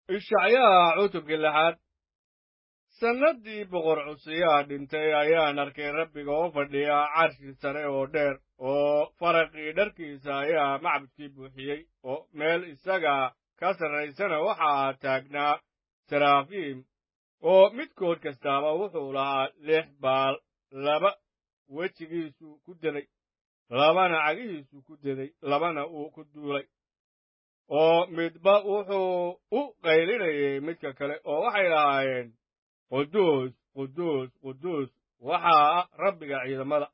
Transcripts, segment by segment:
ishacyaha cutubkii lixaad sannaddii boqor cusiyaa dhintay ayaan arkay rabbiga oo fadhiya carshi sare oo dheer oo faraqii dharkiisa ayaa macbudkii buuxiyey oo meel isaga ka sarraysana waxaa taagnaa saraafiim oo midkood kastaaba wuxuu lahaa lix baal laba wejigiisu ku deday labana cagihiisu ku deday labana uu ku duulay oo midba wuxuu u qaylinayay midka kale oo waxay lahaayeen quduus quduus quduus waxaa rabbiga ciidamada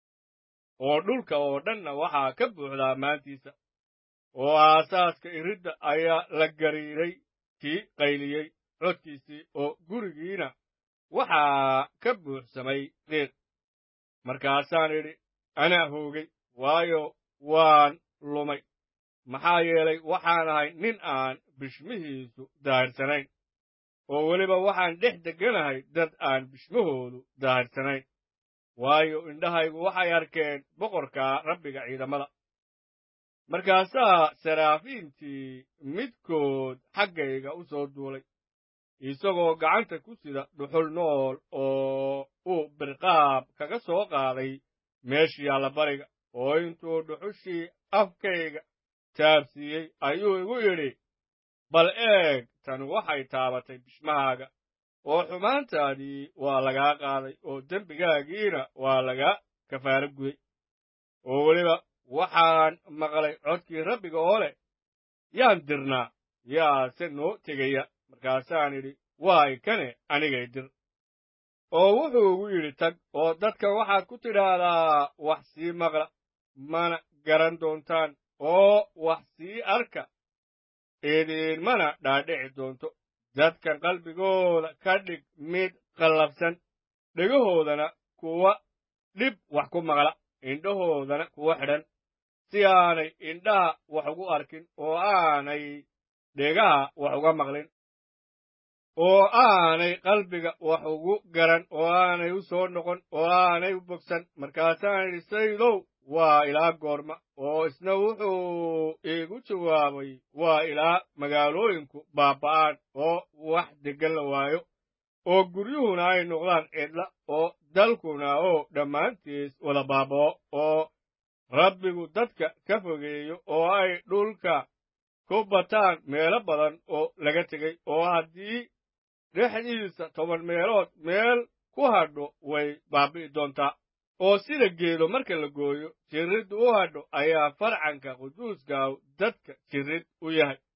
oo dhulka oo dhanna waxaa ka buuxda ammaantiisa oo aasaaska iridda ayaa la gariiray kii qayliyey codkiisii oo gurigiina waxaa ka buuxsamay qiiq markaasaan idhi anaa hoogay waayo waan lumay maxaa yeelay waxaan ahay nin aan bishmihiisu daahirsanayn oo weliba waxaan dhex degganahay dad aan bishmahoodu daahirsanayn waayo indhahaygu waxay arkeen boqorka rabbiga ciidamada markaasaa saraafiintii midkood xaggayga u soo duulay isagoo gacanta ku sida dhuxul nool oo uu birqaab kaga soo qaaday meeshii allabariga oo intuu dhuxushii afkayga taabsiiyey ayuu igu yidhi bal eeg tan waxay taabatay bishmahaaga oo xumaantaadii waa lagaa qaaday oo dembigaagiina waa lagaa kafaaro guday oo weliba waxaan maqlay codkii rabbiga oo leh yaan dirnaa yaase noo tegaya markaasaan idhi waay kane anigay dir oo wuxuu igu yidhi tag oo dadka waxaad ku tidhaahdaa wax sii maqla mana garan doontaan oo wax sii arka idiinmana dhaadhici doonto dadkan qalbigooda ka dhig mid qallafsan dhegahoodana kuwa dhib wax ku maqla indhahoodana kuwa xidhan si aanay indhaha wax ugu arkin oo aanay dhegaha wax uga maqlin oo aanay qalbiga wax ugu garan oo aanay u soo noqon oo aanay u bogsan markaasaan idhi saydow waa ilaa goorma oo isna wuxuu iigu jawaabay waa ilaa magaalooyinku baaba'aan oo wax deggan la waayo oo guryuhuna ay noqdaan cidla oo dalkuna oo dhammaantiis wada baaba'o oo rabbigu dadka ka fogeeyo oo ay dhulka ku bataan meelo badan oo laga tegey oo haddii dhexdiisa toban meelood meel ku hadho way baabi'i doontaa oo sida geedo marka la gooyo jirriddu u hadho ayaa farcanka quduuskaaw dadka jirrid u yahay